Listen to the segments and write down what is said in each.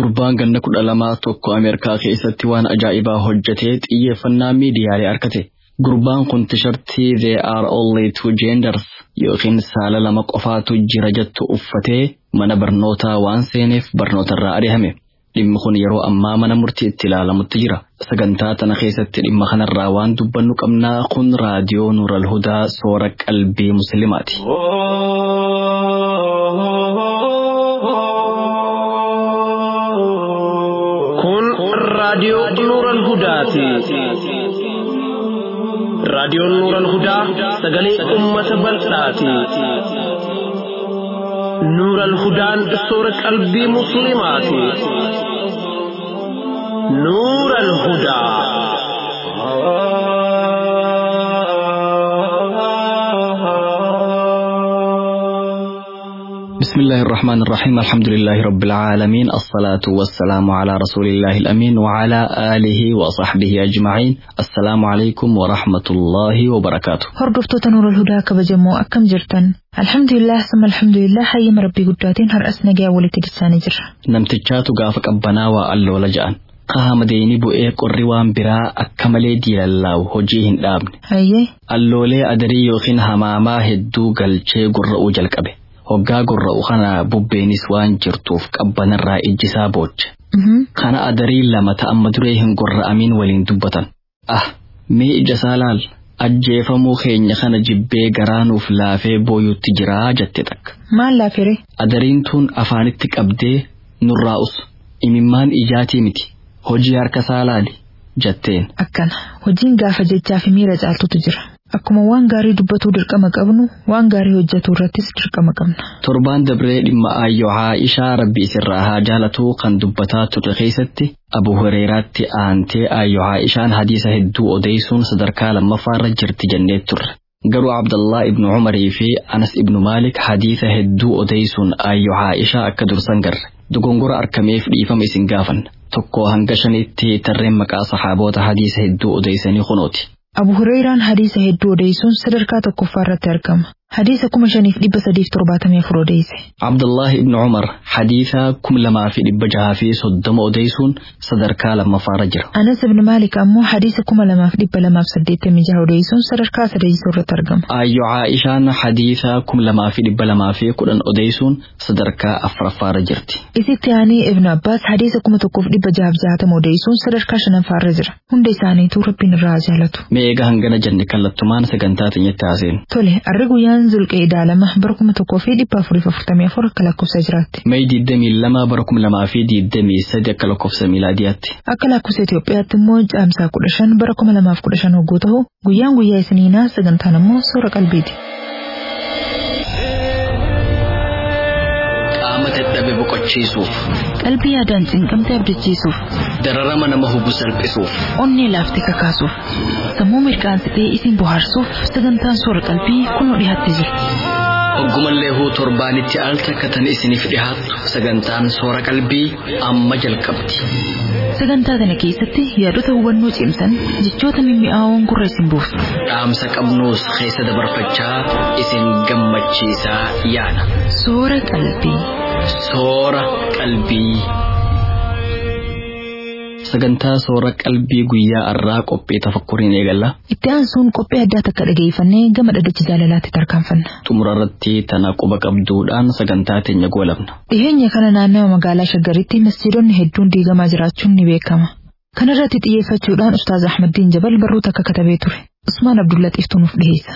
Gurbaan ganna kudha lamaa tokko Ameerikaa keessatti waan ajaa'ibaa hojjetee xiyyeeffannaa miidiyaalee argate. Gurbaan kun tishartii There are only two genders yookiin saala lama qofaatu jira jettu uffatee mana barnootaa waan seeneef barnootarraa ari'ame. Dhimmi kun yeroo ammaa mana murtii itti ilaalamutti jira. Sagantaa tana keessatti dhimma kanarraa waan dubbannu qabnaa kun raadiyoo Nuural Hudaa soora qalbii Musliimaati. Kun raadiyoo Nuural Hudaati. Raadiyoon Nuural Hudaa sagalee uummata bal'aati. Nuural Hudaan soora qalbii Musliimaati. Nuural Hudaa. بسم الله الرحمن الرحيم الحمد لله رب العالمين الصلاة والسلام على رسول الله الأمين وعلى آله وصحبه أجمعين السلام عليكم ورحمة الله وبركاته Hordoftoota Nuurul Hudaa kabajamoo akkam jirtan? Alhamdulillah sama alhamdulillah hayyama rabbii guddaatiin har'as nagaa walitti dhisaanii jirra. namtichaatu gaafa qabbanaa waa alloola ja'an qaama deeni bu'ee qorri waan biraa akka malee diilallaawu hojii hin dhaabne Hayyee alloolee adarii yookiin hamaamaa hedduu galchee gurra'uu jalqabe hoggaa gurra'u kana bubbeenis waan jirtuuf qabbanarraa ijjisaa booche mhm, kana adarii lama ta'amma duree hin gurra'amiin waliin dubbatan ah mee ija isaa laal ajjeefamuu keenya kana jibbee garaanuuf laafee booyuutti jiraa jette takka maal laafere? adariin tun afaanitti qabdee nurraa'us imimmaan ijaatii miti hojii harka isaa laali jetteen Akkana hojiin gaafa jechaa fi miira caaltutu jira. Akkuma waan gaarii dubbatuu dirqama qabnu waan gaarii hojjetuu irrattis dirqama qabna. torbaan dabree dhimma aayyoo Aishaa rabbi isirraa haa jaalatuu kan dubbataa turre keessatti abu hureeraatti aantee aayyoo Aishaan hadiisa hedduu odeessuun sadarkaa lammaffaarra jirti jennee turre garuu abdallaa ibnu umarii fi anas ibnu maalik hadiisa hedduu odeessuun aayyoo Aishaa akka dursan garre dogongora argameef dhiifama isin gaafanna tokko hanga shanitti tarreen maqaa saxaaboota hadiisa hedduu odeessanii kunooti. Abu Hurayraan hadiisa hedduu odeessuun sadarkaa tokkoffaa irratti argama. Hadiisa kuma shaniif dhibba sadiif torbaatamii afur odeesse. Abdullahi ibn Umar hadiisa kum lamaa fi dhibba jahaa fi soddoma odeessuun sadarkaa lammaffaarra jira. Anas ibn Maalik ammoo hadiisa kuma lamaaf dhibba lamaaf saddeettamii jaha odeessuun sadarkaa sadeessoo irratti argama. Aayyo Aishaan hadiisa kum lamaa fi dhibba lamaa fi kudhan odeessuun sadarkaa afuraffaarra jirti. Isitti aanee Ibn Abbaas hadiisa kuma tokkoof dhibba jahaaf jahatama odeessuun sadarkaa shanaffaarra jira. Hunda isaaniituu rabbiin irraa haa jaalatu. Mee egaa hangana jenne kallattumaan sagantaa teenyatti haaseen. Tole, arri guyyaan zulqee idaalama bara kuma tokkoo fi dhibba afuriif afurtamii afur akka lakkoofsa jiraatti. Mee diddamii lama bara kum lamaa fi diddamii sadi akka lakkoofsa miilaadiyaatti. Akka lakkoofsa Itoophiyaatti immoo caamsaa kudha shan bara kuma lamaaf kudha shan hogguu ta'u guyyaan guyyaa isiniinaa sagantaan immoo soora qalbiiti. Qaama dadhabe boqochiisuuf, Qalbii yaadaan cinqamtee abdachiisuuf, dararama nama hubu salphisuuf, onnee laaftee kakaasuuf, sammuu mirqaansitee isin bohaarsuuf sagantaan soora qalbii kunoo dhiyaattee jirti. Oggumallee huu torbaanitti al takka tan isiniif dhihaattu sagantaan soora qalbii amma jalqabdi. Sagantaa kana keessatti yaadota hubannoo cimsan jechoota mimmi'aawoon gurra isin buusu. Dhaamsa qabnuus keessa dabarfachaa isin gammachiisaa yaada. Soora qalbii. Soora qalbii. Sagantaa soora qalbii guyyaa har'aa qophii tafakkuriin eegalla. Itti aansuun qophii addaa takka dhageeffannee gama dhaddacha jaalalaatti tarkaanfanna. Xumura irratti tana quba qabduudhaan sagantaa teenya goolabna. Dhiheenya kana naannawa magaalaa Shaggaritti masjiidonni hedduun diigamaa jiraachuun ni beekama. Kana irratti xiyyeeffachuudhaan Ustaaz Ahmaddiin Jabal barruuta akka katabee ture. Usmaan Abdullaxiiftuu nuuf dhiheessa.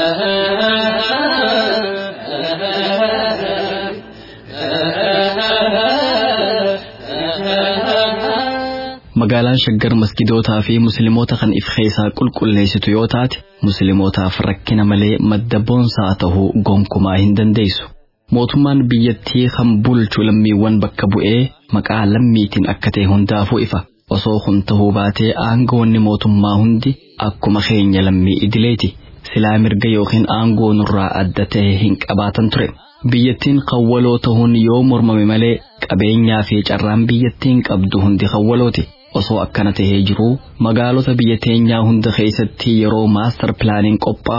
Magaalaan Shaggar masgidootaa fi musliimoota kan if keessaa qulqulleessitu yoo taate musliimootaaf rakkina malee madda boonsaa ta'uu gonkumaa hin dandeessu. Mootummaan biyyattii kan bulchu lammiiwwan bakka bu'ee maqaa lammiitiin akka ta'e hundaafuu ifa. Osoo kun ta'uu baatee aangoonni mootummaa hundi akkuma keenya lammii idileeti. Silaa mirga yookiin aangoo nurraa adda ta'e hin qabaatan ture. Biyyattiin kawwaloo ta'uun yoo mormame malee qabeenyaa fi carraan biyyattiin qabdu hundi kawwalooti. Osoo akkana tahee jiruu magaalota biyya teenyaa hunda keessatti yeroo maastar pilaaniin qophaa'u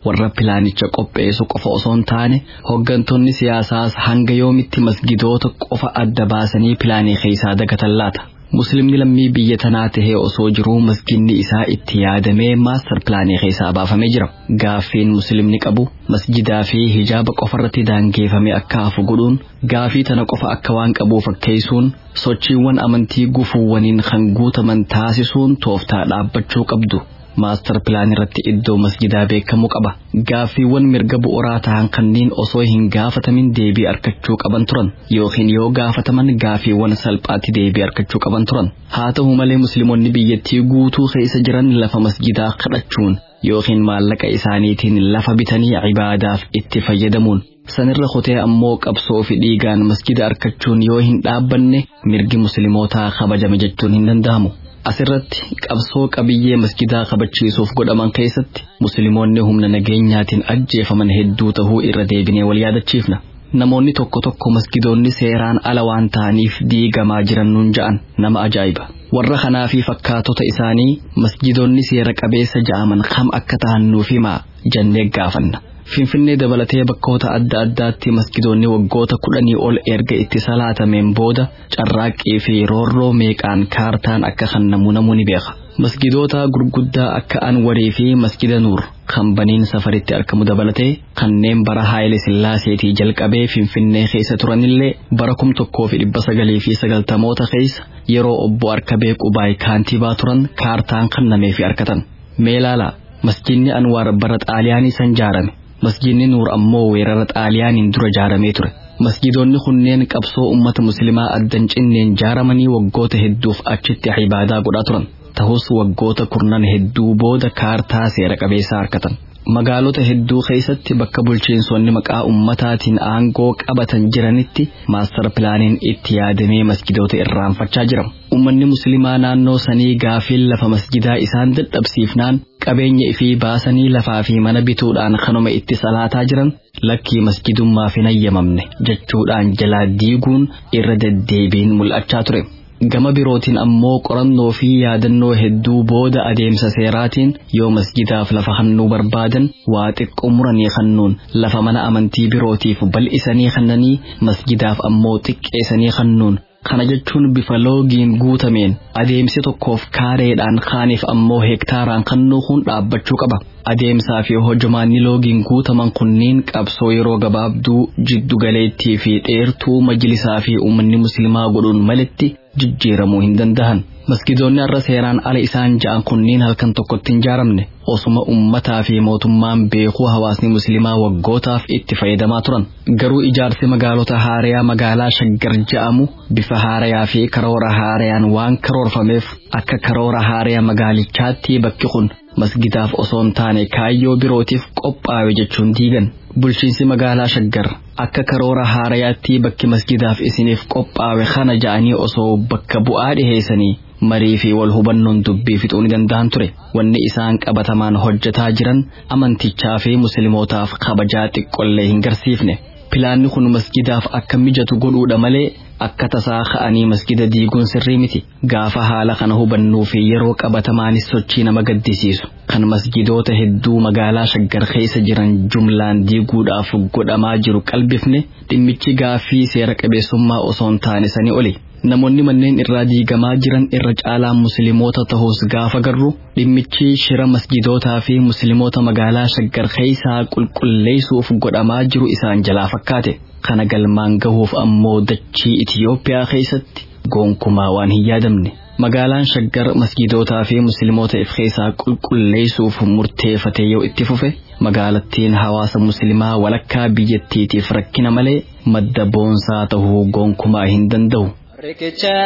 warra pilaanicha qopheessu qofa osoo hin taane hooggantoonni siyaasaas hanga yoomitti masgidoota qofa adda baasanii pilaanii keessaa dagatan laata. Muslimni lammii biyya tanaa tahee osoo jiruu masginni isaa itti yaadamee maastar pilaanii keessaa baafamee jira. Gaaffiin muslimni qabu masjidaa fi hijaaba qofarratti daangeeffame akka hafu godhuun gaafii tana qofa akka waan qabu fakkeessuun sochiiwwan amantii gufuuwwaniin kan guutaman taasisuun tooftaa dhaabbachuu qabdu. maastar pilaan irratti iddoo masjidaa beekamuu qaba. Gaaffiiwwan mirga bu'uuraa ta'an kanneen osoo hin gaafatamin deebii argachuu qaban turan yookiin yoo gaafataman gaaffiiwwan salphaatti deebii argachuu qaban turan. Haa ta'u malee musliimonni biyyattii guutuu keessa jiran lafa masjidaa kadhachuun yookiin maallaqa isaaniitiin lafa bitanii ibaadaaf itti fayyadamuun sanirra kutee ammoo qabsoo fi dhiigaan masjida argachuun yoo hin dhaabbanne mirgi muslimootaa kabajame jechuun hin danda'amu. Asirratti qabsoo qabiyyee masjidaa kabachiisuuf godhaman keessatti musliimoonni humna nageenyaatiin ajjeefaman hedduu tahuu irra deebinee wal yaadachiifna. Namoonni tokko tokko masgidoonni seeraan ala waan ta'aniif diigamaa jiran nuun ja'an nama ajaa'iba. Warra kanaa fi fakkaatota isaanii masgidoonni seera qabeessa ja'aman kam akka ta'an nuuf himaa jennee gaafanna. Finfinnee dabalatee bakkoota adda addaatti masgidoonni waggoota kudhanii ol erga itti salaatameen booda carraaqqii fi roorroo meeqaan kaartaan akka kennamu namuu ni beeka. Masgidoota gurguddaa akka Anwarii fi Masgida Nuur kan baniin safaritti argamu dabalatee kanneen bara Haayile Sillaaseetii jalqabee Finfinnee keessa turanillee bara kum tokkoo fi dhibba sagalii fi sagaltamoota keessa yeroo obbo Arkabee Qubaay kaantibaa turan kaartaan kennamee fi argatan. Mee ilaalaa masjidni Anwaar bara Xaaliyaanii san ijaarame. Masjidni Nuur ammoo weerara Xaaliyaaniin dura ijaaramee ture. Masjidoonni kunneen qabsoo uummata musliimaa addan cinneen ijaaramanii waggoota hedduuf achitti ibaadaa godhaa turan. Ta'us waggoota kurnan hedduu booda kaartaa seera qabeessaa argatan. Magaalota hedduu keessatti bakka bulchiinsonni maqaa ummataatiin aangoo qabatan jiranitti maastar pilaaniin itti yaadamee masjidoota irraanfachaa jira. Uummanni musliimaa naannoo sanii gaafiin lafa masjidaa isaan dadhabsiifnaan qabeenya ifii baasanii lafaa fi mana bituudhaan kanuma itti salaataa jiran lakkii masjidummaaf hin ayyamamne jechuudhaan jalaa diiguun irra deddeebiin mul'achaa ture. Gama birootiin ammoo qorannoo fi yaadannoo hedduu booda adeemsa seeraatiin yoo masjidaaf lafa hannuu barbaadan waa xiqqoo muranii hannuun lafa mana amantii birootiif bal'isanii hannanii masjidaaf ammoo xiqqeessanii hannuun kana jechuun bifa loogiin guutameen adeemsi tokkoof kaareedhaan kaaniif ammoo heektaaraan kannuu kun dhaabbachuu qaba. Adeemsaa fi hojjamaanni loogiin guutaman kunniin qabsoo yeroo gabaabduu jiddu galeettii fi dheertuu majlisaa fi uummanni musliimaa godhuun malitti jijjiiramuu hin danda'an. Masgidoonni har'a seeraan ala isaan ja'an kunniin halkan tokkotti hin ijaaramne osuma ummataa fi mootummaan beekuu hawaasni musliimaa waggootaaf itti fayyadamaa turan. Garuu ijaarsi magaalota haarayaa magaalaa shaggar ja'amu bifa haarayaa fi karoora haarayaan waan karoorfameef akka karoora haarayaa magaalichaatti bakki kun masgidaaf osoo hin taane kaayyoo birootiif qophaa'e jechuun diigan. Bulchiinsi magaalaa shaggar akka karoora haarayaatti bakki masgidaaf isiniif qophaa'e kana ja'anii osoo bakka bu'aa dhiheessanii marii fi wal hubannoon dubbii fixuu ni danda'an ture. Wanni isaan qabatamaan hojjetaa jiran amantichaa fi muslimootaaf kabajaa xiqqollee hin garsiifne. Pilaanni kun masgidaaf akka mijatu godhuudha malee akka tasaa ka'anii masgida diiguun sirrii miti. Gaafa haala kana hubannuu fi yeroo qabatamaanis sochii nama gaddisiisu. Kan masgidoota hedduu magaalaa shaggar keessa jiran jumlaan diiguudhaaf godhamaa jiru qalbifne dhimmichi gaaffii seera qabeessummaa osoo hin taane sanii oli. Namoonni manneen irraa diigamaa jiran irra caalaan musliimoota ta'us gaafa garru dhimmichi shira masjidootaa fi musliimoota magaalaa shaggar keessaa qulqulleessuuf godhamaa jiru isaan jalaa fakkaate. Kana galmaan gahuuf ammoo dachii Itiyoophiyaa keessatti gonkumaa waan hin yaadamne. Magaalaan shaggar masjidootaa fi musliimoota if keessaa qulqulleessuuf murteeffatee yoo itti fufe magaalattiin hawaasa musliimaa walakkaa biyyattiitiif rakkina malee madda boonsaa ta'uu gonkumaa hin danda'u. Riqicha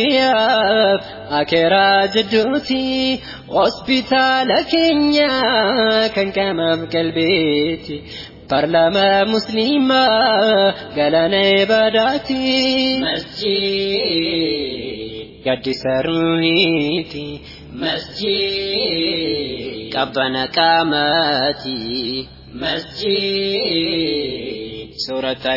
duniyaaf akeeraa jidduuti hospitaala keenya kan qaamaaf qalbeeti. Parlama musliimaa galaana ibadaati. Masjid gaddisa ruhiiti. Masjid qabbana qaamaati. Masjid suurata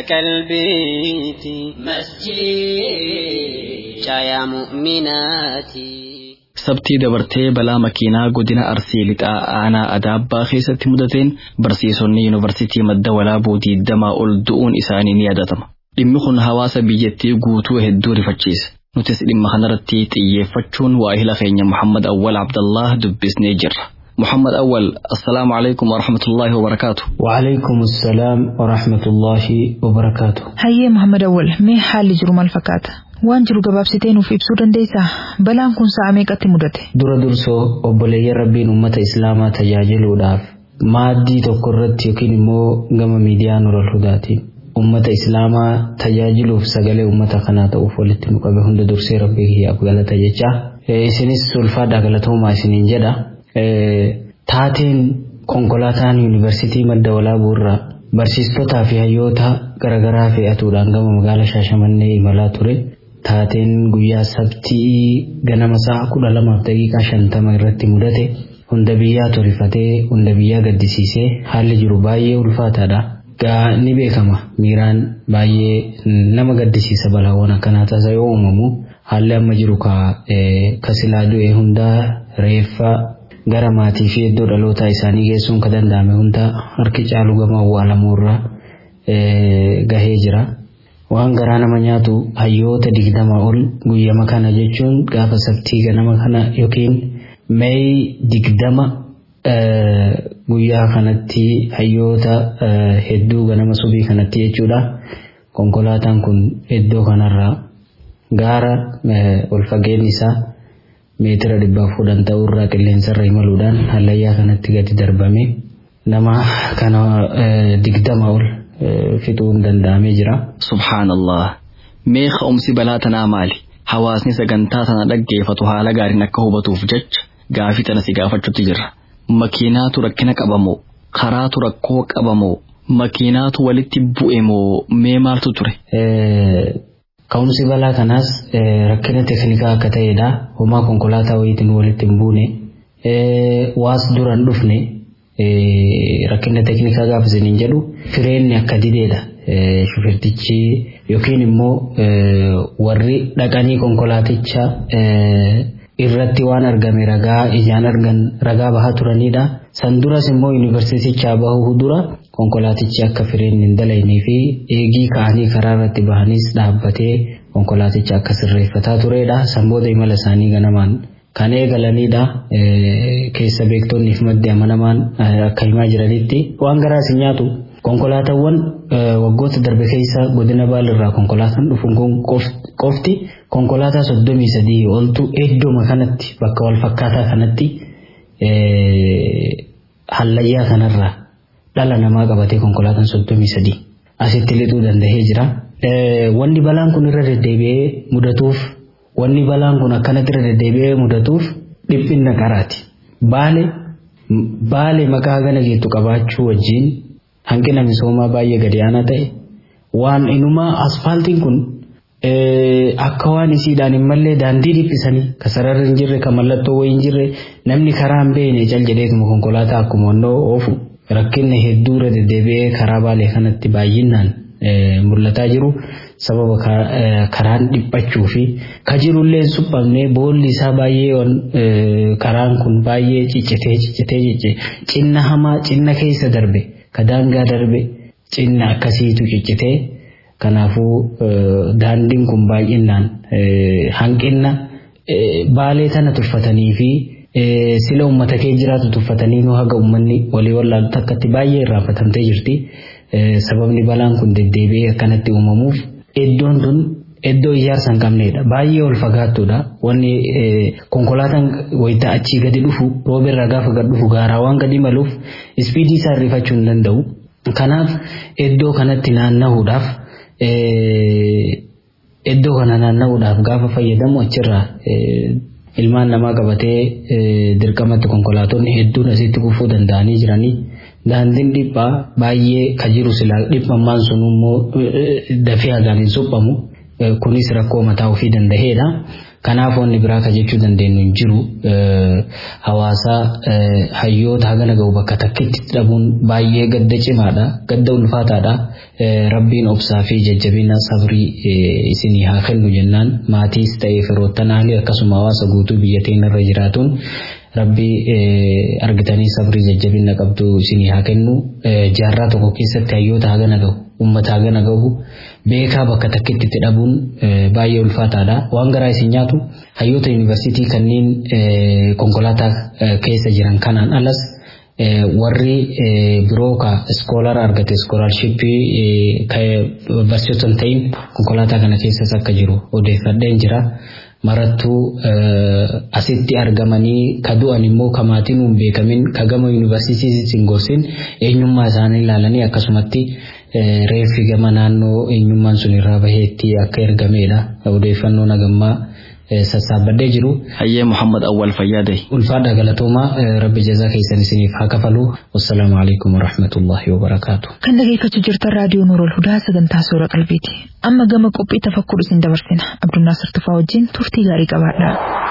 qalbiiti. Masjid caayaa mu'minaati. sabtii dabartee balaa makiinaa godina arsii lixaa aanaa adaabbaa keessatti mudateen barsiisonni yuunivarsiitii madda walaabuu diiddamaa ol du'uun isaanii ni yaadatama. Dhimmi kun hawaasa biyyattii guutuu hedduu rifachiise. Nutis dhimma kanarratti xiyyeeffachuun waahila keenya Muhammad Awwal Abdallah dubbisnee jirra. محمد أول السلام عليكم ورحمة الله وبركاته وعليكم السلام ورحمة الله وبركاته Hayyee Muhammad Awwal mee haalli jiru maal fakkaata? Waan jiru gabaabsitee nuuf ibsuu dandeessaa? Balaan kun sa'a meeqatti mudate? dura dursoo obboleeyyan rabbiin ummata islaamaa tajaajiluudhaaf maaddii tokko irratti yookiin immoo gama miidiyaa nurul hudaatiin ummata islaamaa tajaajiluuf sagalee ummata kanaa ta'uuf walitti nu qabe hunda dursee rabbii kiyyaaf galata jecha isinis ulfaadhaa galatoomaa isiniin jedha taateen konkolaataan yuunivarsiitii madda walaabuu irraa barsiistotaa fi hayyoota garaagaraa fe'atuudhaan gama magaalaa shaashamannee imalaa ture taateen guyyaa sabtii ganama sa'a kudha lamaaf daqiiqaa shantama irratti mudate hunda biyyaa torifatee hunda biyyaa gaddisiisee haalli jiru baay'ee ulfaataadha. Gaa ni beekama miiraan baay'ee nama gaddisiisa balaawwan akkanaa tasa yoo uumamu haalli amma jiru ka silaa du'e hundaa reeffa gara maatii fi iddoo dhalootaa isaanii geessuun ka danda'ame hunda harki caalu gama awwaalamuurra gahee jira. Waan garaa nama nyaatu hayyoota digdama ol guyyama kana jechuun gaafa sabtii ganama kana yookiin meey digdama guyyaa kanatti hayyoota hedduu ganama subii kanatti jechuudha. Konkolaataan kun iddoo kanarraa gaara ol fageenyi isaa meetira dhibbaaf kudhan ta'urraa qilleensarra imaluudhaan hallayyaa kanatti gadi darbame nama kana digdama ol fixuun danda'amee jira. Subhaanallah. Mee ka'umsi balaa tanaa maali? Hawaasni sagantaa tana dhaggeeffatu haala gaariin akka hubatuuf jecha gaafii tana si gaafachuutti jirra. Makiinaatu rakkina qabamoo? Karaatu rakkoo qabamoo? Makiinaatu walitti bu'e moo mee maaltu ture? Ka'umsi balaa kanaas rakkina teeknikaa akka ta'edha. Homaa konkolaataa wayiitiin walitti hin buune. Waas duraan dhufne rakkina teeknikaa gaafa isiniin jedhu fireenni akka dideedha. Shufirtichi yookiin immoo warri dhaqanii konkolaaticha irratti waan argame ragaa ijaan argan ragaa bahaa turanidha. San duras immoo yuunivarsiitichaa bahuu dura konkolaatichi akka fireenni hin dalaynee fi eegii ka'anii karaa irratti bahanis dhaabbatee konkolaaticha akka sirreeffataa turedha. San booda imala isaanii ganamaan kan eegalanidha. Keessa beektonniif maddi amanamaan akka himaa jiranitti waan garaas hin nyaatu. Konkolaataawwan waggoota darbe keessa godina baalirraa konkolaataan dhufuun kun qofti konkolaataa soddomii sadii oltu iddooma kanatti bakka wal fakkaataa kanatti hallayyaa kanarraa dhala namaa qabatee konkolaataan soddomii sadii asitti lixuu danda'ee jira. Wanni balaan kun irra deddeebi'ee mudatuuf wanni balaan kun akkanatti irra deddeebi'ee mudatuuf dhiphinna qaraati. Baale baale maqaa gana geettu qabaachuu wajjin hanqina misoomaa baay'ee gadi aanaa ta'e waan inumaa asfaaltiin kun akka waan isiidhaan hin mallee daandii dhiphisanii ka sararri hin jirre ka mallattoo wayii hin jirre namni karaa hin beekne cal jedheetuma konkolaataa akkuma onnoo oofu rakkinni hedduu irra deddeebi'ee karaa baalee kanatti baay'inaan mul'ataa jiru sababa karaan dhiphachuu fi ka jirullee suphamnee boolli isaa baay'ee karaan kun baay'ee ciccitee ciccitee cicce cinna hamaa cinna keessa darbe ka daangaa darbe cinna akkasiitu ciccitee kanaafuu daandiin kun baay'inaan hanqinna baalee tana tuffatanii fi sila uummata kee jiraatu tuffatanii nu haga uummanni walii wallaaltu akkatti baay'ee irraanfatamtee jirti. Sababni balaan kun deddeebi'ee akkanatti uumamuuf iddoon tun iddoo ijaarsa hin qabnedha. Baay'ee ol fagaattuudha. Wanni konkolaataan wayita achii gadi dhufu roobirraa gaafa gad dhufu gaaraawwan gadi maluuf ispiidii isaa hirrifachuu hin danda'u. Kanaaf iddoo kanatti naanna'uudhaaf iddoo kana naanna'uudhaaf gaafa fayyadamu achirraa ilmaan namaa qabatee dirqamatti konkolaatonni hedduun asitti kufuu danda'anii jiranii. Daandiin dhiphaa baay'ee ka jiru silaa dhiphammaan sun immoo dafee hagaan hin suphamu. Kunis rakkoo mataa ofii danda'eedha. Kanaaf wanni biraa ka jechuu dandeenyu hin jiru hawaasa hayyoota hagana gahu bakka takkitti dhabuun baay'ee gadda cimaadha gadda ulfaataadha rabbiin obsaa fi jajjabina sabrii isinii haa kennu jennaan maatiis ta'ee firoottan haalii akkasuma hawaasa guutuu biyya teenya irra jiraatuun rabbii argitanii sabrii jajjabina qabdu isinii haa kennu jaarraa tokko keessatti hayyoota hagana gahu ummata hagana gahu beekaa bakka takkitti itti dhabuun baay'ee ulfaataadha. Waan garaa isin nyaatu hayyoota yuunivarsiitii kanneen konkolaataa keessa jiran kanaan alas warri biroo ka iskoolara argate iskoolaarshippii barsiisotan ta'in konkolaataa kana keessas akka jiru odeeffadheen jira. marattuu asitti argamanii ka du'an immoo ka maatiin hin beekamin ka gama yuunivarsiitii hin gorsin eenyummaa isaanii ilaalanii akkasumatti reeffi gama naannoo eenyummaan sun irraa baheetti akka ergamedha odeeffannoo nagammaa sassaabadhee jiru. Hayyee Muhammad Awwal Fayyaade. Ulfaadha galatoomaa rabbi jazaa keessan isiniif haa kafalu. Wassalaamu alaikum warahmatullahi wabarakaatu. Kan dhageeffachuu jirtan raadiyoo Nuurol Hudaa sagantaa suura qalbiiti. Amma gama qophii tafakkur isin dabarsina. Abdunnaasir Tufaa wajjin turtii gaarii qabaadha.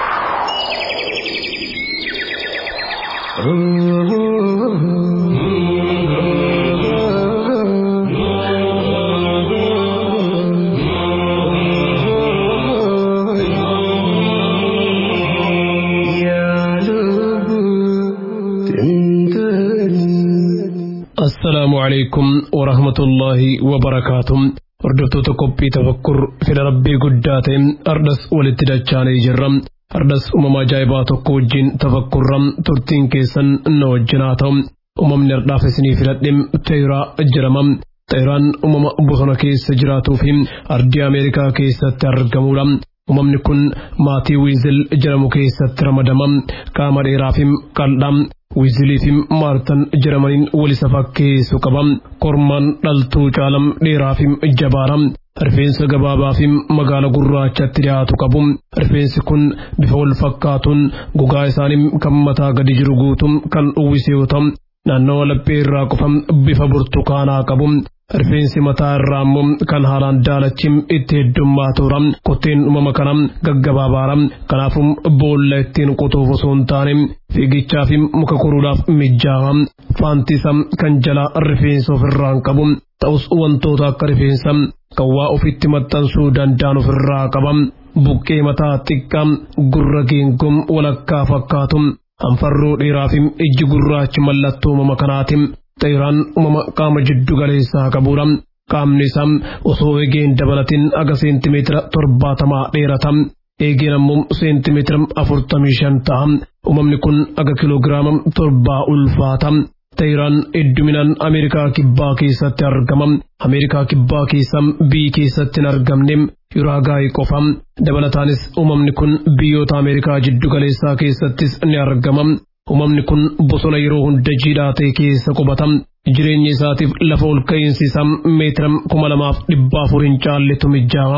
السلام عليكم ورحمة الله وبركاته hordoftoota qophii tafakkur fedha rabbii guddaa ta'e ardas walitti dachaanee jirra ardas uumama ajaa'ibaa tokko wajjin tafakkurra turtiin keessan na wajjin haa ta'u uumamni ardhaaf isinii filadhe teeraa jedhama teeraan uumama bosona keessa jiraatuu fi ardii ameerikaa keessatti argamudha uumamni kun maatii wiizil jedhamu keessatti ramadama qaama dheeraa fi qal'aa wiizilii fi maartan jedhamaniin walisa fakkeessu qaba kormaan dhaltuu caalam dheeraa fi jabaara rifeensa gabaabaa fi magaala gurraachatti dhiyaatu qabu rifeensi kun bifa wal fakkaatuun gogaa isaanii kan mataa gadi jiru guutuun kan uwwise yoo ta'u naannoo laphee irraa qofa bifa burtukaanaa qabu rifeensi mataa irraa immoo kan haalaan daalachi itti heddummaatuudha kotteen uumama kana gaggabaabaadha kanaafuu boolla ittiin qotuuf osoo hin taane fiigichaa fi muka koruudhaaf mijjaawa faantisa kan jalaa rifeensa ofirraa hin qabu ta'us wantoota akka rifeensa kan waa ofitti maxxansuu danda'an ofirraa qaba buqqee mataa xiqqaa gurra geengoo walakkaa fakkaatu anfarroo dheeraa fi ijji gurraachi mallattoo uumama kanaati. Xeeraan uumama qaama jiddu galeessaa qabudha. Qaamni isaa osoo eegeen dabalatiin aga seentimeetira torbaatamaa dheerata. Eegeen ammoo seentimeetira afurtamii shan ta'a. Uumamni kun aga kiloogiraama torbaa ulfaata. Xeeraan hedduminaan Ameerikaa kibbaa keessatti argama. Ameerikaa kibbaa keessa biyyi keessatti hin argamne Yuraagaay qofa. Dabalataanis uumamni kun biyyoota Ameerikaa jiddu galeessaa keessattis ni argama. Uumamni kun bosona yeroo hunda jiidhaa ta'e keessa qubata. Jireenya isaatiif lafa ol ka'iinsi isaa meetira kuma lamaaf dhibba afur hin caalletu mijjaawa.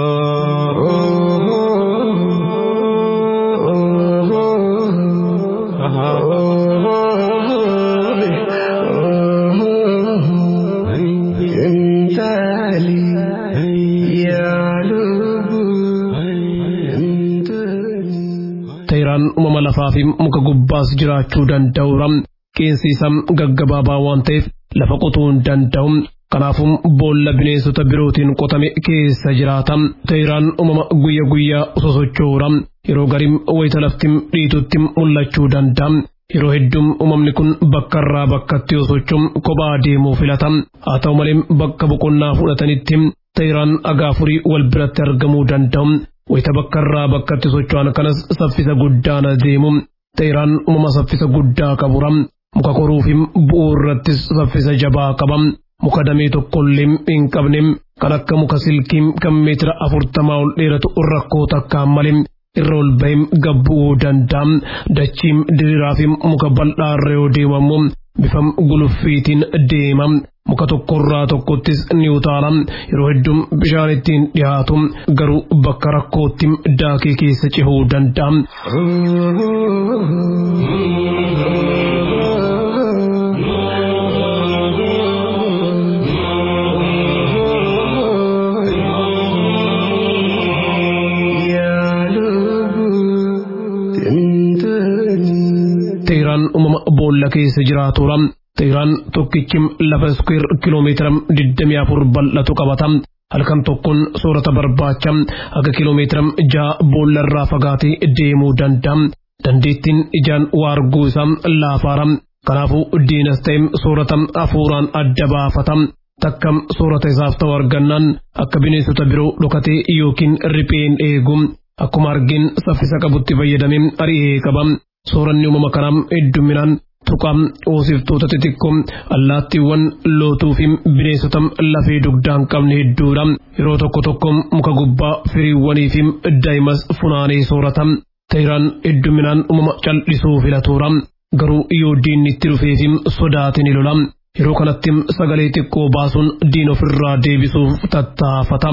Teeraan uumama lafaa fi muka gubbaas jiraachuu danda'uura. Qeensi isaa gaggabaabaa waan ta'eef lafa qotuu hin danda'u. Kanaafuu boolla bineensota birootiin qotame keessa jiraata. Teeraan uumama guyya guyyaa sosocho'uura. Yeroo garii wayita lafti dhiitutti mul'achuu danda'a. Yeroo hedduun uumamni kun bakka irraa bakkatti yoo socho'u kophaa deemuu filata. Haa ta'u malee bakka boqonnaa fudhatanitti teeraan agaafurii wal biratti argamuu danda'u. Wayita bakka irraa bakkatti socho'an kanas saffisa guddaan deemu. Teeraan uumama saffisa guddaa qabura. Muka koruu fi bu'uu irrattis saffisa jabaa qaba. Muka damee tokkollee hin qabne kan akka muka silkii kan meetira afurtamaa ol dheeratu rakkoo takkaan malee irra ol bahee gabbu'uu danda'a. Dachiin diriiraa fi muka bal'aa irra yoo deemamu bifa guluffiitiin deema. Muka tokkorraa tokkottis ni utaala. Yeroo hedduun bishaan ittiin dhiyaatu garuu bakka rakkootti daakee keessa cehuu danda'a. kan uumama boolla keessa jiraatudha. Teheraan tokkichi lafa iskweer kiloomeetira 24 bal'atu qabata. Halkan tokkoon soorata barbaacha akka kiloomeetira ja'a boollarraa fagaatee deemuu danda'a. Dandeettiin ijaan waa arguu isaa laafaara. Kanaafuu diinas ta'e soorata hafuuraan adda baafata. Takkam soorata isaaf ta'u argannaan akka bineensota biroo dhokatee yookiin ripheen eegu. Akkuma argin saffisa qabutti fayyadamee ari'ee qaba. Sooranni uumama kanaa hedduminaan tuqaa hoosiftoota xixiqqoo allaattiiwwan lootuu fi bineensota lafee dugdaa hin qabne hedduudha. Yeroo tokko tokko muka gubbaa firiiwwanii fi daa'imas funaanee soorata. Teheraan hedduminaan uumama cal'isuu filatuura. Garuu yoo diinni itti dhufee fi sodaate ni lola. Yeroo kanatti sagalee xiqqoo baasuun diina ofirraa deebisuuf tattaafata.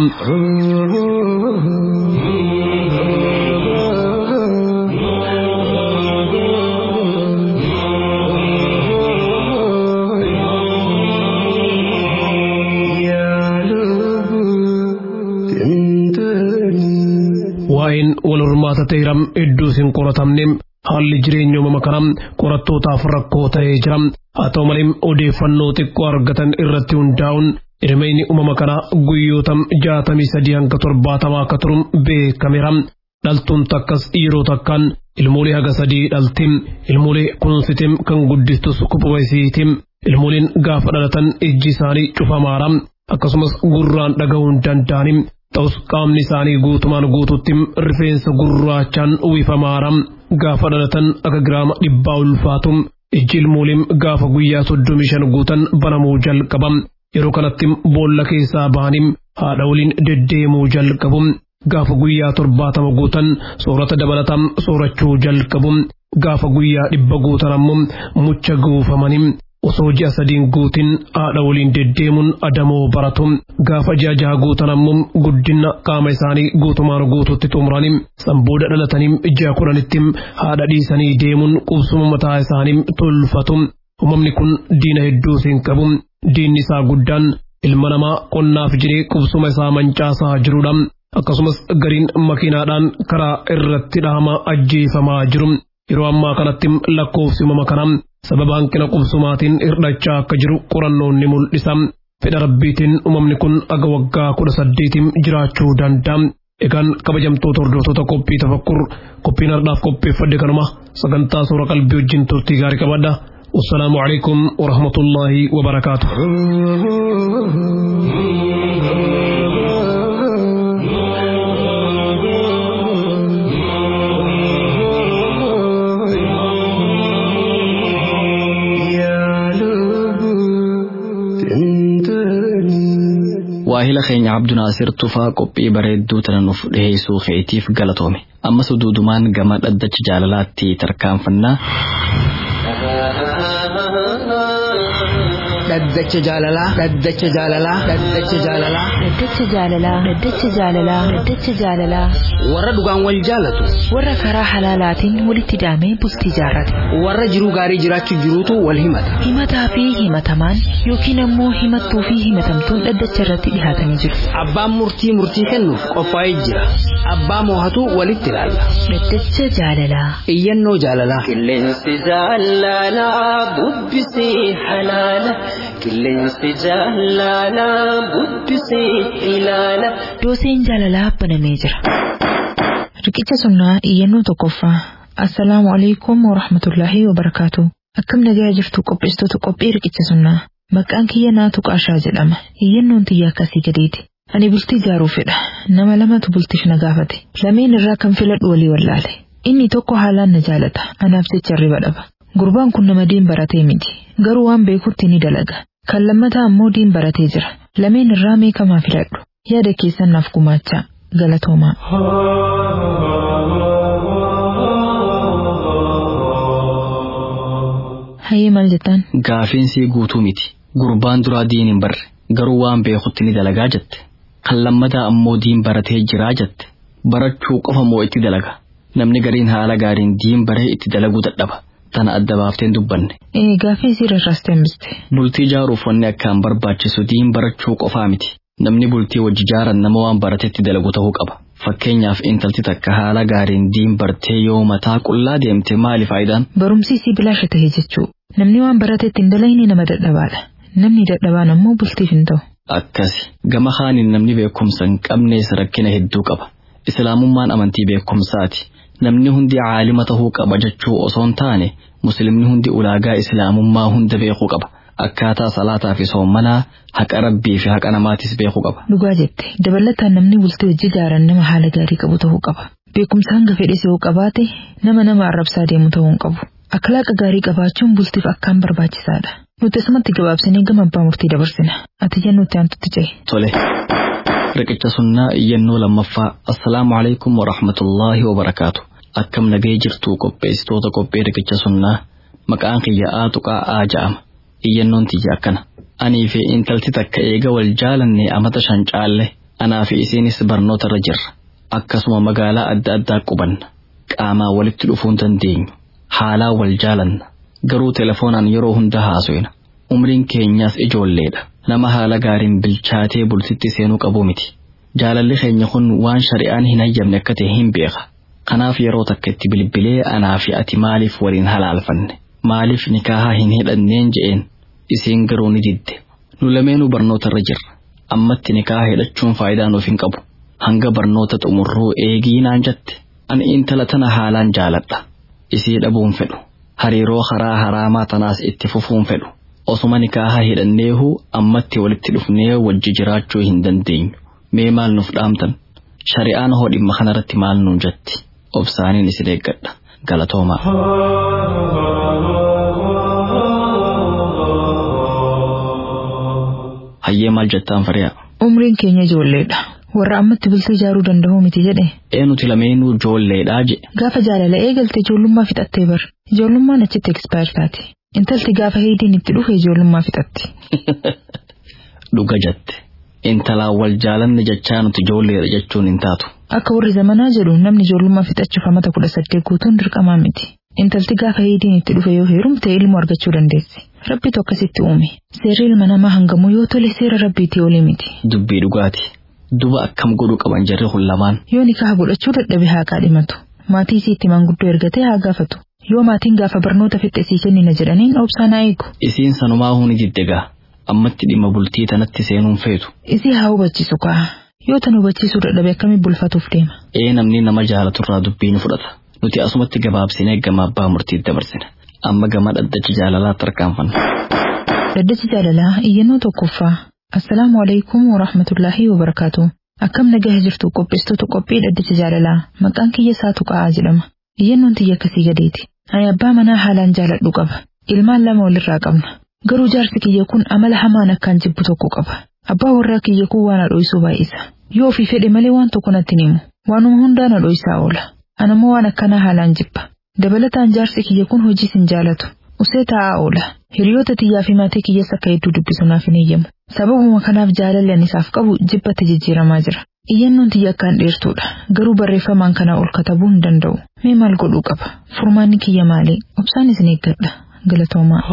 waa'een wal hormaata ta'eera hedduus hin qoratamne haalli jireenya uumama kanaa qorattootaaf rakkoo ta'ee jira haa ta'u malee odeeffannoo xiqqoo argatan irratti hundaa'uun hirmeenyi uumama kanaa guyyoota jaatamii sadii hanga torbaatamaa akka turuun beekameera dhaltuun takkas yeroo takkaan ilmoolee haga sadii dhalti ilmoolee kunuunsite kan guddistus kuphuma isiiti ilmooleen gaafa dhalatan ijji isaanii cufamaara akkasumas gurraan dhaga'uu hin danda'ani ta'us qaamni isaanii guutumaan guututti rifeensa gurraachaan uwwifamaara gaafa dhalatan akka giraama dhibbaa ulfaatu ijji ilmooleen gaafa guyyaa soddomii shan guutan banamuu jalqaba yeroo kanatti boolla keessaa bahanii haadha waliin deddeemuu jalqabu gaafa guyyaa torbaatama guutan soorata dabalataan soorachuu jalqabu gaafa guyyaa dhibba guutan ammoo mucha guufamanii osoo ji'a sadiin guutin haadha waliin deddeemuun adamoo baratu gaafa ji'a jaha guutan ammoo guddina qaama isaanii guutumaan guututti xumuranii sanbooda dhalatanii ji'a kudhanitti haadha dhiisanii deemuun qubsuma mataa isaanii tolfatu uumamni kun diina hedduu siin qabu diinni isaa guddaan ilma namaa qonnaaf jedhee qubsuma isaa mancaasaa jirudha akkasumas gariin makiinaadhaan karaa irratti dhahama ajjeefamaa jiru yeroo ammaa kanatti lakkoofsi uumama kanaa sababa hanqina qubsumaatiin hirdhachaa akka jiru qorannoon ni mul'isa. Fedha rabbiitiin uumamni kun aga waggaa kudha saddeetiin jiraachuu danda'a. Egaan kabajamtoota hordoftoota qophii tafakkur qophiin har'aaf qopheeffadde kanuma sagantaa suura qalbii wajjin turtii gaarii qabadha. والسلام عليكم ورحمة الله وبركاته waahila keenya abdu naasir tufaa qophii bareedduu tana nuuf dhiheessuu keetiif galatoome ammas duudumaan gama dhaddacha jaalalaatti tarkaanfannaa dhaddacha jaalalaa dhaddacha jaalalaa dhaddacha jaalalaa Dhaddacha jaalalaa Dhaddacha jaalalaa Dhaddacha jaalalaa warra dhugaan wal jaalatu warra karaa halaalaatiin walitti hidhamee bultii jaarrate warra jiruu gaarii jiraachuu jiruutu wal himata himataa fi himatamaan yookiin ammoo himattuu fi himatamtuun dhaddacha irratti dhihaatanii jiru. abbaan murtii murtii kennuuf qophaa'ee jira abbaa moohatu walitti ilaalla Dhaddacha jaalalaa iyyannoo jaalalaa Qilleensi jaalalaa bubbisii halaala. Qilleensi jaalalaa bubbisii ilaala. dooseen jaalalaa banamee jira. Riqicha sunnaa iyyannoo tokkoffaa. Assalaamu alaikum wa rahmatullaahi wa barakaatu. Akkam nagaa jirtu qopheessitoota qophii riqicha sunnaa. Maqaan kiyya naatu qaashaa jedhama. Iyyannoon tiyya akkasii gadeeti. Ani bultii ijaaruu fedha. Nama lamatu bultiif na gaafate. Lameen irraa kan filadhu walii wallaale. Inni tokko haalaan na jaalata. Anaaf jecha riba dhaba. Gurbaan kun nama diin baratee miti. Garuu waan beekutti ni dalaga. Kan lammataa ammoo diin baratee jira. Lameen irraa meeqamaa filadhu. Yaada keessan naaf gumaachaa. Galatoomaa. Hayyee maal jettaan? gaafiinsii guutuu miti gurbaan duraa diin hin barre garuu waan beekutti ni dalagaa jette kan lammataa ammoo diin baratee jiraa jette barachuu qofa moo itti dalaga namni gariin haala gaariin diin baree itti dalaguu dadhaba tana adda baafteen dubbanne Ee gaafii sii rarraastee hambiste. bultii ijaaruuf wanni akkaan barbaachisu diin barachuu qofaa miti namni bultii wajji jaaran nama waan baratetti dalagu ta'uu qaba Fakkeenyaaf intalti takka haala gaariin diin bartee yoo mataa qullaa deemte maali faayidaan? Barumsi isii bilaasha ta'e jechuu. Namni waan baratetti hin dalayne nama dadhabaadha. Namni dadhabaan ammoo bultiif hin ta'u. Akkasi gama haaniin namni beekumsa hin qabnees rakkina hedduu qaba. Islaamummaan amantii beekumsaati. Namni hundi caalima tahuu qaba jechuu osoo hin taane muslimni hundi ulaagaa islaamummaa hunda beekuu qaba. Akkaataa salaataa fi soommanaa haqa rabbii fi haqa namaatis beekuu qaba. Dhugaa jette dabalataan namni bultii hojii gaaran nama haala gaarii qabu ta'uu qaba. Beekumsa hanga fedhes yoo qabaate nama nama arrabsaa deemu ta'uu hin qabu. Akhlaaqa gaarii qabaachuun bultiif akkaan barbaachisaadha. Nuti asumatti gabaabsinee gama abbaa murtii dabarsina. Ati jennuu itti aantutti ce'e. Tole. Riqicha sunnaa iyyannoo lammaffaa. Assalaamu alaikum wa rahmatullaahi wa barakaatu. Akkam nagee jirtuu qopheessitoota qophee riqicha sunnaa. Maqaan kiyya Aatuqaa Aa ja'ama. Iyyannoon tiyya akkana. Anii fi intalti takka eega wal jaalannee amata shan caalle. Anaa fi isiinis barnoota irra jirra. Akkasuma magaalaa adda addaa qubanna. Qaamaa walitti dhufuu hin dandeenyu. Haalaa wal jaalanna. Garuu telefoonaan yeroo hunda haasofna. Umriin keenyaas ijoolleedha. Nama haala gaariin bilchaatee bultitti seenuu qabu miti. Jaalalli keenya kun waan shari'aan hin hayyamne akka ta'e hin beeka. Kanaaf yeroo takka itti bilbilee anaa fi ati maaliif waliin halaalfanne? Maaliif nikaahaa hin hidhanneen je'een? Isiin garuu ni didde. Nu lameenuu barnoota irra jirra. Ammatti nikaaha hidhachuun faayidaa nuuf hin qabu. Hanga barnoota xumurruu eegii naan jette. Ani intala tana haalaan jaaladha. Isii dhabuun fedhu. Hariiroo karaa haraamaa tanaas itti fufuun fedhu. Osuma nikaaha hidhanneehu ammatti walitti dhufnee wajji jiraachuu hin dandeenyu. Mee maal nuuf dhaamtan? Shari'aan hoo dhimma kanarratti maal nuun jetti? Obsaaniin isin eeggadha. Galatoomaa. Hayyee maal jettaan fari'a? Umriin keenya ijoolleedha. Warra ammatti bultii ijaaruu danda'uu miti jedhe. Ee nuti lameenuu ijoolleedhaa je. Gaafa jaalala eegalte ijoollummaa fixattee bar. Ijoollummaan achitti expire taati. Intalti gaafa heediin itti dhufe ijoollummaa fixatti. Dhuga jette. Intalaan wal jaalanne jechaa nuti ijoolleedha jechuun hin taatu. Akka warri zamanaa jedhu namni ijoollummaa fixachuuf amata kudha saddeet guutuun dirqamaa miti. Intalti gaafa heediin itti dhufe yoo heerumte ilmoo argachuu dandeessi. Rabbitu akkasitti uume. Seerri ilma namaa hangamuu yoo tole seera rabbiitii olii miti. Dubbii dhugaati. Duba akkam godhuu qaban jarri kun lamaan. Yoo nikaha godhachuu dadhabe haa kaadhimatu. Maatii isii itti maanguddoo ergatee haa gaafatu. Yoo maatiin gaafa barnoota fixe sii kennina jedhaniin obsaan haa eegu. Isiin sanumaa huni diddegaa. Ammatti dhimma bultii tanatti seenuun feetu. Isii haa hubachiisu kaa. Yoo tan hubachiisuu dadhabe akkamii bulfatuuf deema. Ee namni nama jaalaturraa dubbii ni fudhata. Nuti asumatti gabaabsinee gama abbaa murtiitti dabarsina. Amma gama dhaddachi jaalalaatti tarkaanfanna. Dhaddachi jaalalaa iyyannoo tokkoffaa. Assalaamu alaikum wa rahmatullaahi wa barakaatu. Akkam nagaa jirtu qopheessitoota qophii dhaddacha jaalalaa. Maqaan kiyya saatu qa'aa jedhama. Iyyannoon tiyya akkasii gadeeti. Ani abbaa manaa haalaan jaaladhu qaba. Ilmaan lama walirraa qabna. Garuu jaarsi kiyya kun amala hamaan akkaan jibbu tokko qaba. Abbaa warraa kiyya kun waan adho'isuu baay'isa. Yoo ofii fedhe malee waan tokko natti himu. Waanuma hundaan adho'isaa oola. Anammoo waan akkanaa haalaan jibba. Dabalataan jaarsi kiyya kun hojiis hin jaalatu. Usee taa'aa oola. Hiriyoota tiyyaa fi maatii kiyyas akka hedduu dubbisu naaf hin eeyyamu. Sababuma kanaaf jaalalli ani isaaf qabu jibbatti jijjiiramaa jira. Iyyannoon tiyya akkaan dheertuudha. Garuu barreeffamaan kanaa ol katabuu hin danda'u. Mee maal godhuu qaba? Furmaanni kiyya maali? Obsaan isin eeggadha. Galatoomaa.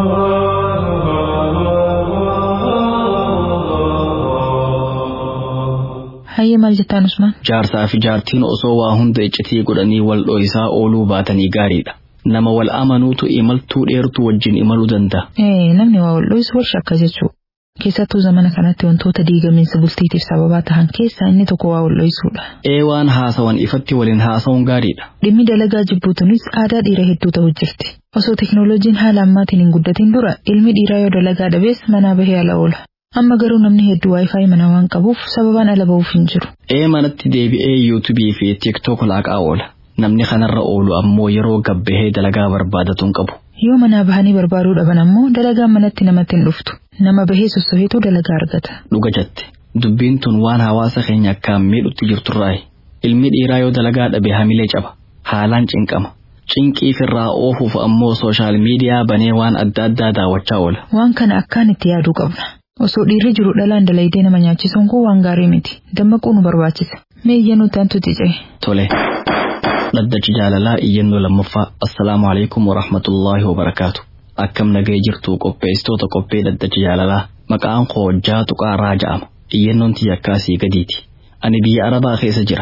Hayyee maal jettaan Usmaan? Jaarsaa fi jaartiin osoo waa hunda iccitii godhanii wal dho'isaa ooluu baatanii gaariidha. Nama wal amanuutu imaltuu dheertuu wajjin imaluu danda'a. Ee namni waa wal dho'isu wal shakka jechuu. Keessattuu zamana kanatti wantoota diigamiinsa bultiitiif sababaa tahan keessaa inni tokko waa wal dho'isuudha. Ee waan haasawan ifatti waliin haasawuun gaariidha. Dhimmi dalagaa jibbuutunis aadaa dhiira hedduu ta'u jirti. Osoo teknooloojiin haala ammaatiin hin guddatin dura ilmi dhiiraa yoo dalagaa dhabees manaa bahee ala oola. Amma garuu namni hedduu waayifaayi mana waan qabuuf sababaan ala ba'uuf hin jiru. Ee manatti deebi'ee yuutuubii fi tiiktook laaqaa oola. Namni kanarra oolu ammoo yeroo gabbahee dalagaa barbaadatuun qabu. Yoo manaa bahanii barbaaduu dhaban ammoo dalagaan manatti namatti hin dhuftu. Nama bahee sossoheetu dalagaa argata. Dhuga jette. Dubbiin tun waan hawaasa keenya akkaan miidhutti jirturraayi. Ilmi dhiiraa yoo dalagaa dhabe hamilee caba. Haalaan cinqama. Cinqii firraa oofuuf ammoo sooshaal miidiyaa banee waan adda addaa daawwachaa oola. Waan kana akkaan itti yaaduu qabna. Osoo dhiirri jiru dhalaan dalaydee nama nyaachisuun kun waan gaarii miti. Dammaquu nu barbaachisa. Mee iyyannoo taantu ticee. Tole. Dhaddachi jaalalaa iyyannoo lammaffaa. Assalaamu alaikum wa rahmatullaahi wa barakaatu. Akkam nagee jirtu qopheessitoota qophee dhaddachi jaalalaa. Maqaan koo Jaatu Qaaraa ja'ama. Iyyannoon tiyya akkaasii gadiiti. Ani biyya Arabaa keessa jira.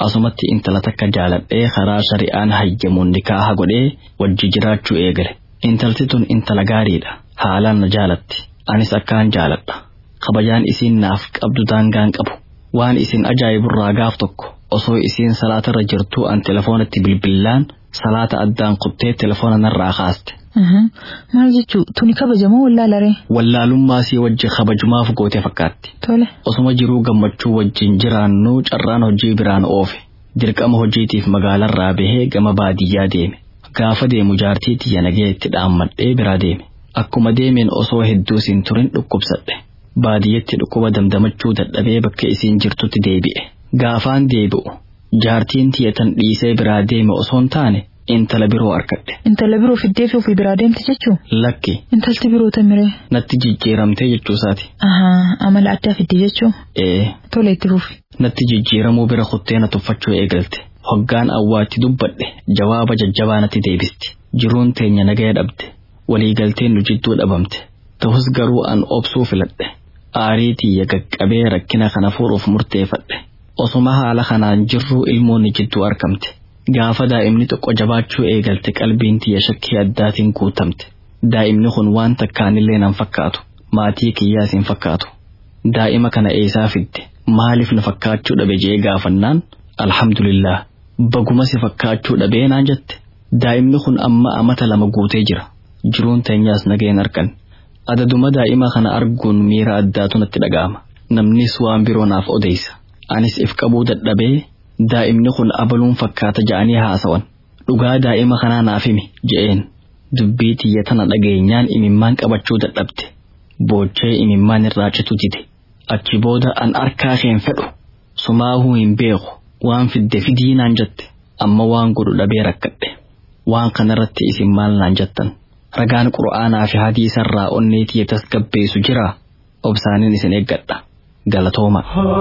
asumatti intala takka jaaladhee karaa shari'aan hayyamuun nikaaha godhee wajji jiraachuu eegale intalti tun intala gaariidha haalaan na jaalatti anis akkaan jaaladha kabajaan isiin naaf qabdu daangaan qabu waan isin ajaa'iburraa gaaf tokko osoo isiin salaatarra jirtuu an telefoonatti bilbillaan salaata addaan kuttee telefoona narraa kaaste. Maal jechuu tuni kabajamoo wallaalaree? Wallaalummaa sii wajji kabajumaaf goote fakkaatti. Tole. Osuma jiruu gammachuu wajjin jiraannu carraan hojii biraan oofe. Dirqama hojiitiif magaalarraa bahee gama baadiyyaa deeme. Gaafa deemu jaartii tiyya nagee itti dhaammadhee biraa deeme. Akkuma deemeen osoo hedduu siin turin dhukkubsadhe. Baadiyyatti dhukkuba damdamachuu dadhabee bakka isiin jirtutti deebi'e. Gaafaan deebi'u jaartiin tiyya tan dhiisee biraa deeme osoon taane intala biroo arkadhe. Intala biroo fiddee fi ofii biraa deemte jechuu? Lakki. Intalti biroo tamiree? Natti jijjiiramtee jechuusaati. Ahaa, amala addaa fidde jechuu? Ee. Tole itti fufi. Natti jijjiiramuu bira kuttee na tuffachuu eegalte. Hoggaan awwaatti dubbadhe jawaaba jajjabaa natti deebisti. Jiruun teenya nagaya dhabde. Waliigalteen nu jidduu dhabamte. Ta'us garuu an obsuu filadhe. Aarii tiyya gaqqabee rakkina kana furuuf murteeffadhe. Osuma haala kanaan jirruu ilmoonni jidduu argamte. Gaafa daa'imni xiqqo jabaachuu eegalte qalbiin tiyya shakkii addaatiin guutamte. Daa'imni kun waan takkaanillee nan fakkaatu. Maatii kiyyaas hin fakkaatu. Daa'ima kana eessaa fidde? Maaliif na fakkaachuu dhabe jee gaafannaan? Alhamdulillah. Baguma si fakkaachuu dhabee naan jette. Daa'imni kun amma amata lama guutee jira. Jiruun teenyaas nageen argan. Adaduma daa'ima kana arguun miira addaatu natti dhaga'ama. Namnis waan biroo naaf odeessa. Anis if qabuu dadhabee daa'imni kun abaluun fakkaata ja'anii haasawan. Dhugaa daa'ima kanaa naaf himi je'een. Dubbii tiyya tana dhageenyaan imimmaan qabachuu dadhabde. Boochee imimmaan irraa citu dide. Achi booda an arkaa keen fedhu. Sumaahuu hin beeku. Waan fidde fidii naan jette. Amma waan godhu dhabee rakkadhe. Waan kanarratti isin maal naan jettan. Ragaan qura'aanaa fi hadiisarraa onnee tiyya tasgabbeessu jira. Obsaaniin isin eeggadha. Galatooma.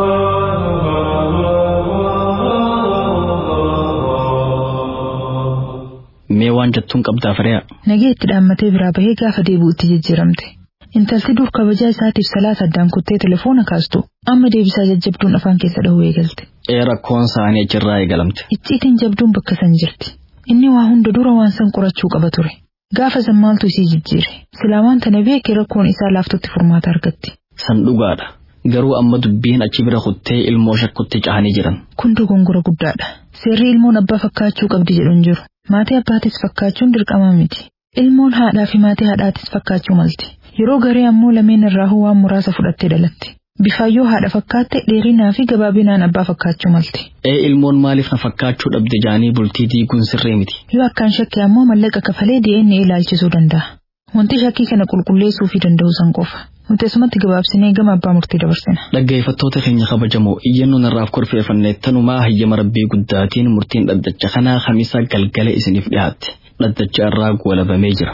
Mee waan jettuun qabdaa firee'a. Nagee itti dhaammatee biraa bahee gaafa deebi'u itti jijjiiramte. Intalti dur kabajaa isaatiif salaata addaan kuttee telefoona kaastu amma deebisaa jajjabduun afaan keessa dhahuu eegalte. Ee rakkoon isaanii achirraa eegalamte. Icciitiin jabduun bakka san jirti. Inni waa hunda dura waan san qorachuu qaba ture. Gaafa san maaltu isii jijjiire. Silaa waan tana beekee rakkoon isaa laaftutti furmaata argatti. San dhugaadha. Garuu amma dubbiin achi bira kuttee ilmoo shakkutti cahanii jiran. Kun dogongora guddaadha. Seerri ilmoon abbaa fakkaachuu qabdi jedhu hin jiru. Maatii abbaatis fakkaachuun dirqama miti. Ilmoon haadhaa fi maatii haadhaatis fakkaachuu malti. Yeroo garee ammoo lameen irraa waan muraasa fudhattee dhalatti. Bifaayyoo haadha fakkaatte dheerinaa fi gabaabinaan abbaa fakkaachuu malti. Ee ilmoon maaliif na fakkaachuu dhabde jaanii bultii diiguun sirree miti. Yoo akkaan shakke ammoo mallaqa kafalee DNA ilaalchisuu danda'a. Wanti shakkii kana qulqulleessuu fi danda'u san qofa. Nuti asumatti gabaabsinee gama abbaa murtii dabarsina. Dhaggeeffattoota keenya kabajamoo iyyannoon irraaf korfeeffanne tanumaa hayyama rabbii guddaatiin murtiin dhaddacha kanaa kamisa galgala isiniif dhiyaatte. Dhaddacha irraa goolabamee jira.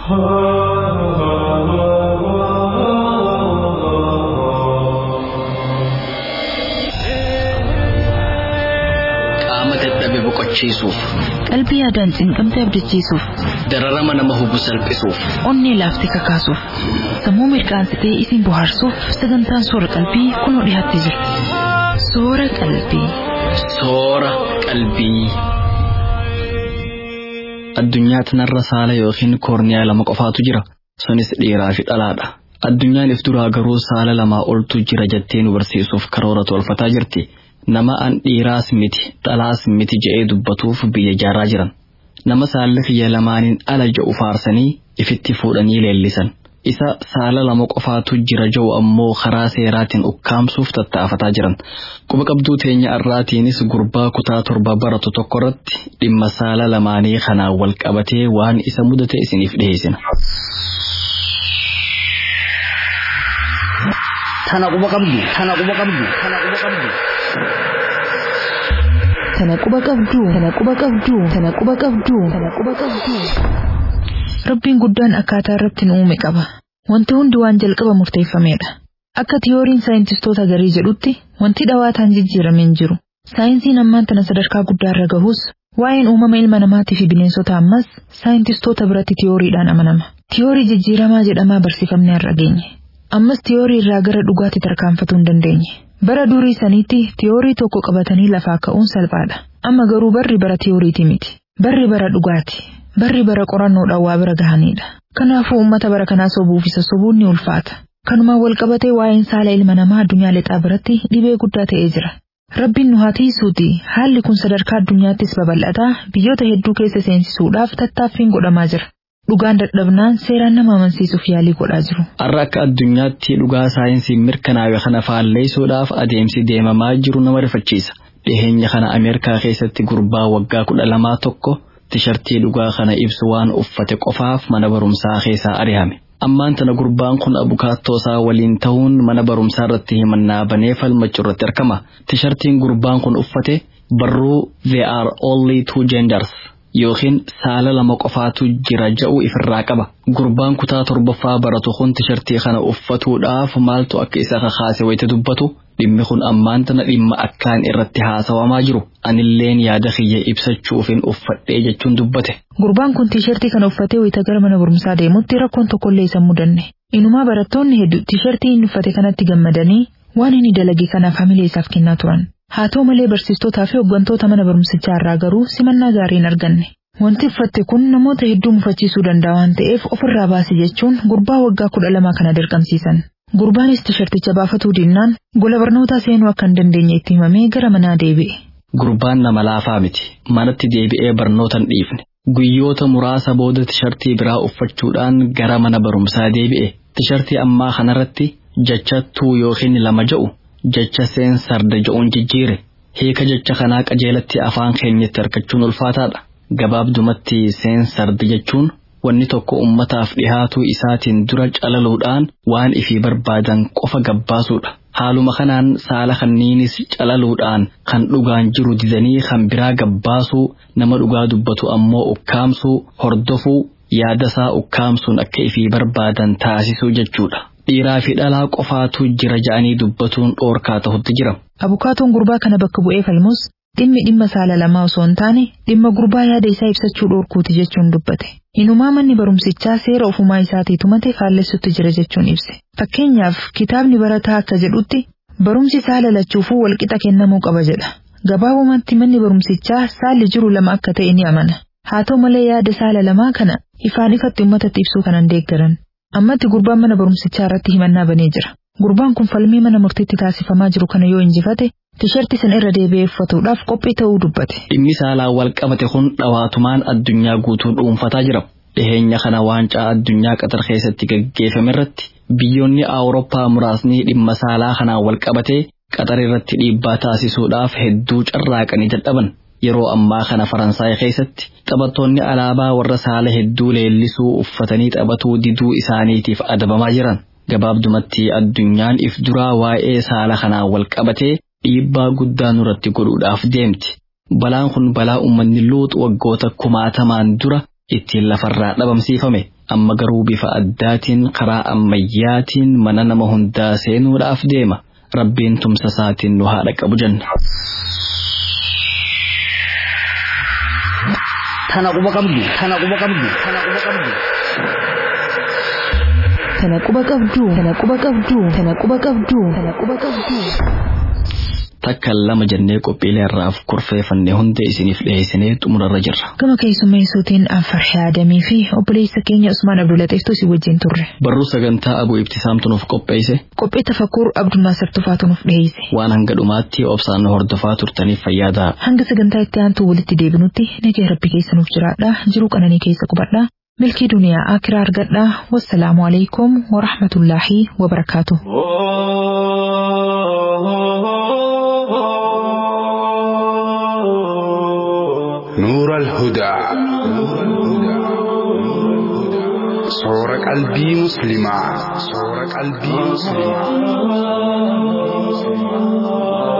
Qaama dadhabe boqochiisuuf, Qalbii yaadaan cinqamtee abdachiisuuf, dararama nama hubu salphisuuf, onnee laaftee kakaasuuf, sammuu mirqaansitee isin bohaarsuuf sagantaan soora qalbii kunoo dhiyaattee jirti. Soora qalbii. soora qalbii. Addunyaa tanarra saala yookiin koorniyaa lama qofaatu jira. Sunis dhiiraa fi dhalaadha. Addunyaan if duraa garuu saala lamaa oltu jira jettee nu barsiisuuf karoora tolfataa jirti. Nama an dhiiraas miti dhalaas miti je'ee dubbatuuf biyya jaaraa jiran. Nama saalli kiyya lamaaniin ala ja'u faarsanii ifitti fuudhanii leellisan. Isa saala lama qofaatu jira ja'u ammoo karaa seeraatiin ukkaamsuuf tattaafataa jiran. Quba qabduu teenya irraatiinis gurbaa kutaa torba baratu tokkorratti dhimma saala lamaanii kanaan wal qabatee waan isa mudate isiniif dhiyeessina. Tana quba qabdu. Tana quba qabdu. Tana quba qabdu. Tana quba qabdu. Tana quba qabdu. Tana quba qabdu. Tana quba qabdu. Rabbiin guddaan akkaataa irratti nu uume qaba. Wanti hundi waan jalqaba murteeffameedha. Akka tiyooriin saayintistoota garii jedhutti wanti dhawaataan jijjiirame hin jiru. Saayinsiin ammaan tana sadarkaa guddaa irra gahus waa'een uumama ilma namaatii fi bineensota ammas saayintistoota biratti tiyooriidhaan amanama. Tiyoorii jijjiiramaa jedhamaa barsiifamne har'a geenye. Ammas tiyoorii irraa gara dhugaatti tarkaanfatuu hin dandeenye. Bara durii sanitti tiyoorii tokko qabatanii lafaa ka'uun salphaadha. Amma garuu barri bara tiyooriiti miti. Barri bara dhugaati. Barri bara qorannoodhaan waa bira gahanidha. Kanaafuu uummata bara kanaa sobuuf isa sobuun ni ulfaata. Kanumaan wal qabatee waa'een saala ilma namaa addunyaa lixaa biratti dhibee guddaa ta'ee jira. Rabbiin nu haa tiisuuti haalli kun sadarkaa addunyaattis babal'ataa biyyoota hedduu keessa seensisuudhaaf tattaaffiin godhamaa jira. Dhugaan dadhabnaan seeraan nama amansiisuuf yaalii godhaa jiru. Har'a akka addunyaatti dhugaa saayinsiin mirkanaawe kana faalleessuudhaaf adeemsi deemamaa jiru nama rifachiisa. Dhiheenya kana Ameerikaa keessatti gurbaa waggaa kudha lamaa tokko tishartii dhugaa kana ibsu waan uffate qofaaf mana barumsaa keessaa ari'ame. Ammaan tana gurbaan kun abukaattoo isaa waliin ta'uun mana barumsaa irratti himannaa banee falmachuu irratti argama. Tishartiin gurbaan kun uffate barruu There are only two genders yookiin saala lama qofaatu jira ja'u ifirraa qaba. Gurbaan kutaa torbaffaa baratu kun tishartii kana uffatuudhaaf maaltu akka isa kakaase wayita dubbatu dhimmi kun ammaan tana dhimma akkaan irratti haasawamaa jiru. Anilleen yaada kiyya ibsachuufin uffadhee jechuun dubbate. Gurbaan kun tiishartii kana uffatee wayita gara mana barumsaa deemutti rakkoon tokkollee isa mudanne. Inumaa barattoonni hedduu tiishartii inni uffate kanatti gammadanii waan inni dalage kanaaf hamilee isaaf kennaa turan. Haa ta'u malee barsiistotaa fi hooggantoota mana barumsichaa irraa garuu simannaa gaarii hin arganne. Wanti uffatte kun namoota hedduu mufachiisuu danda'a waan ta'eef ofirraa baase jechuun gurbaa waggaa kudha lamaa kana dirqamsiisan. Gurbaanis tiisharticha baafatuu dinnaan gola barnootaa seenuu akka hin dandeenye itti himamee gara manaa deebi'e. Gurbaan nama laafaa miti. Manatti deebi'ee barnoota hin dhiifne. Guyyoota muraasa booda tishartii biraa uffachuudhaan gara mana barumsaa deebi'e. Tishartii ammaa kanarratti jecha tuu yookiin lama ja'u jecha seen sarda ja'uun jijjiire. Hiika jecha kanaa qajeelatti afaan keenyatti argachuun ulfaataadha. Gabaabdumatti seen sarda jechuun wanni tokko ummataaf dhihaatuu isaatiin dura calaluudhaan waan ifii barbaadan qofa gabbaasuudha. Haaluma kanaan saala kanniinis calaluudhaan kan dhugaan jiru didanii kan biraa gabbaasuu nama dhugaa dubbatu ammoo ukkaamsuu hordofuu yaadasaa ukkaamsuun akka ifii barbaadan taasisuu jechuudha. Dhiiraa fi dhalaa qofaatu jira ja'anii dubbatuun dhoorkaa ta'utti jira. Abukaatoon gurbaa kana bakka bu'ee falmus dhimmi dhimma saala lamaa osoo hin taane dhimma gurbaa yaada isaa ibsachuu dhoorkuuti jechuun dubbate. Inumaa manni barumsichaa seera ofumaa isaatii tumate faallessutti jira jechuun ibse. Fakkeenyaaf kitaabni barataa akka jedhutti barumsi saala lachuufuu walqixa kennamuu qaba jedha. Gabaabumatti manni barumsichaa saalli jiru lama akka ta'e ni amana. Haa ta'u malee yaada saala lamaa kana ifaan ifatti uummatatti ibsuu kanan deeggaran. Ammatti gurbaan mana barumsichaa irratti himannaa banee jira. Gurbaan kun falmii mana murtiitti taasifamaa jiru kana yoo injifate tishartii sana irra deebi'ee uffatuudhaaf qophii ta'uu dubbate. Dhimmi saalaan wal qabate kun dhawaatumaan addunyaa guutuu dhuunfataa jira. Dhiheenya kana waancaa addunyaa qatar keessatti gaggeeffame irratti biyyoonni Awurooppaa muraasni dhimma saalaa kanaan wal qabatee qatar irratti dhiibbaa taasisuudhaaf hedduu carraaqanii dadhaban. Yeroo ammaa kana Faransaay keessatti taphattoonni alaabaa warra saala hedduu leellisuu uffatanii taphatuu diduu isaaniitiif adabamaa jiran. Gabaabdumatti addunyaan if duraa waa'ee saala kanaan wal qabatee dhiibbaa guddaa nurratti godhuudhaaf deemti. Balaan kun balaa uummanni luuxu waggoota kumaatamaan dura ittiin lafarraa dhabamsiifame. Amma garuu bifa addaatiin karaa ammayyaatiin mana nama hundaa seenuudhaaf deema. Rabbiin tumsa isaatiin nu haadha qabu jenna. Tana quba qabdu, tana quba qabdu, tana quba qabdu. Tana quba qabdu, tana quba qabdu, tana quba qabdu, tana quba qabdu. Takka lama jennee qophiilee irraaf kurfeeffannee hunda isiniif dhiyeessinee xumurarra jirra. Gama keessummeessuutiin Anfarshee Adamii fi obboleessa keenya Usmaan Abdulateeftu si wajjin turre. Barruu sagantaa Abuu Ibtisaamtu nuuf qopheesse. Qophii tafakkuur Abdulnaasir Tufaatu nuuf dhiyeesse. Waan hanga dhumaatti obsaan nu hordofaa turtaniif fayyadaa. Hanga sagantaa itti aantu walitti deebinutti nagaa rabbi keessa nuuf jiraadha. Jiruu qananii keessa qubadha. Milkii duniyaa akiraa argadha. Wassalaamu alaikum wa rahmatullaahi wa barakaatuh. نور الهدى صور قلبي مسلما صور قلبي مسلما